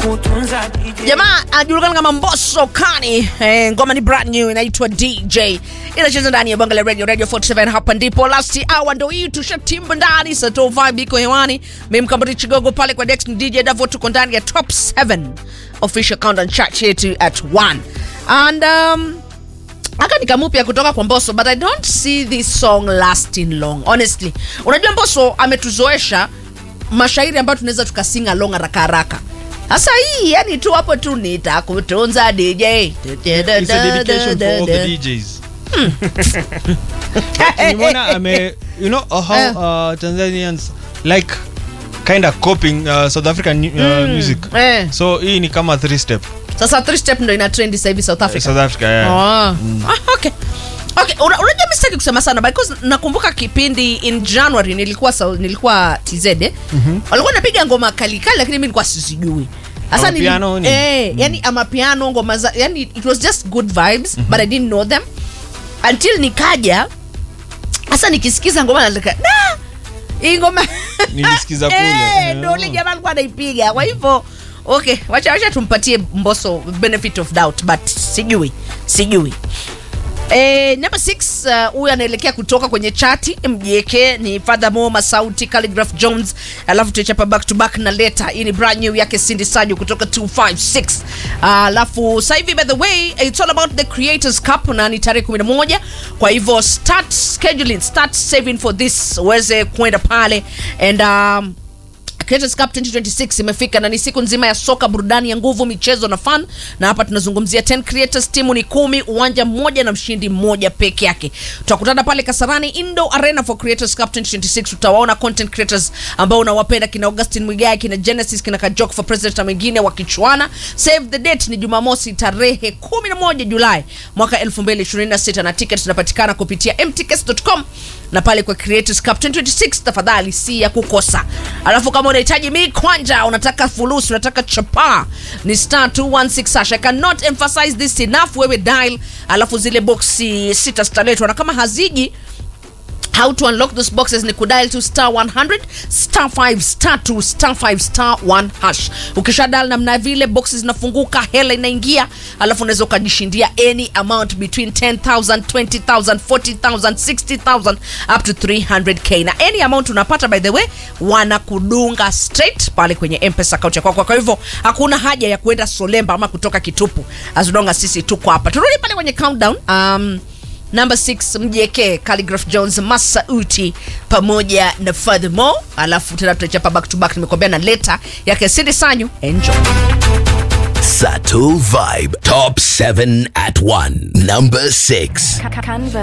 kutunza DJ. jamaa anajulikana kama mboso kani eh, ngoma ni brand new inaitwa dj inacheza ndani ya bonga la radio radio 47 hapa ndipo last hour ndo hii tushatimba ndani sato vibe iko hewani mimkambati chigogo pale kwa dex dj davo tuko ndani ya top 7 official countdown chart yetu at 1 and um, aka nikamupya kutoka kwa mboso but i don't see this song lasting long honestly unajua mboso ametuzoesha mashairi ambayo tunaweza tukasinga long haraka haraka sasa hii yani tu hapo tu nitakutunza dj It's a dedication for all the DJs. Nimeona ame you know uh, how uh, Tanzanians like kind of copying uh, South African uh, music. eh. So hii ni kama three step. sasa three step ndo ina trend sasa hivi south africa South Africa yeah. Ah. Ah, okay okay una- unajua mi sitaki kusema sana because nakumbuka kipindi in january nilikuwa Sau- nilikuwa tz eh? walikuwa napiga ngoma kalikali lakini mi nilikuwa sizijui Sasa nili- Amapiano ni? eh, yani amapiano ngoma za yani it was just good vibes but i didn't know them until nikaja hasa nikisikiza ngoma nalika da hii ngoma Nilisikiza kule. Eh, ndo ule jamaa alikuwa anaipiga kwa hivyo okay wacha wacha tumpatie mboso benefit of doubt but sijui sijui Eh, number 6 huyu uh, anaelekea kutoka kwenye chati mjeke ni fadhamo masauti calligraph jones alafu tuchapa back to back na leta hii ni brand new yake cindy sajo kutoka 256 Ah, alafu uh, hivi by the way it's all about the creators cup na ni tarehe 11 kwa hivyo start scheduling start saving for this uweze kwenda pale and um, Creators Cup 2026 imefika na ni siku nzima ya soka, burudani ya nguvu, michezo na fun, na hapa tunazungumzia 10 creators, timu ni kumi, uwanja mmoja na mshindi mmoja peke yake. Tutakutana pale Kasarani Indo Arena for Creators Cup 2026. Utawaona content creators ambao unawapenda kina Augustin Mwigai, kina Genesis, kina Kajok for President na wengine wakichuana. Save the date ni Jumamosi tarehe 11 Julai mwaka 2026 na tickets zinapatikana kupitia mtickets.com na pale kwa Creators Cup 2026 tafadhali si ya kukosa. Alafu kama unahitaji mi kwanja, unataka fulusi, unataka chapa ni star 216 hash. I cannot emphasize this enough. Wewe dial, alafu zile boxi sita zitaletwa na kama haziji how to unlock those boxes ni kudial to star 100 star 5 star 2 star 5 star 1 hash ukisha dial namna vile boxes zinafunguka hela inaingia alafu unaweza ukajishindia any amount between 10000 20000 40000 60000 up to 300k na any amount unapata by the way wanakudunga straight pale kwenye mpesa account ya kwako kwa hivyo hakuna haja ya kuenda solemba ama kutoka kitupu as long as sisi tuko hapa turudi pale kwenye countdown um, Number 6 mjeke Calligraph Jones Masauti pamoja na Furthermore, alafu tena tutachapa back to back, nimekuambia na leta yake Cindy Sanyu. Enjoy. Sato Vibe Top 7 at 1. Number 6. Canva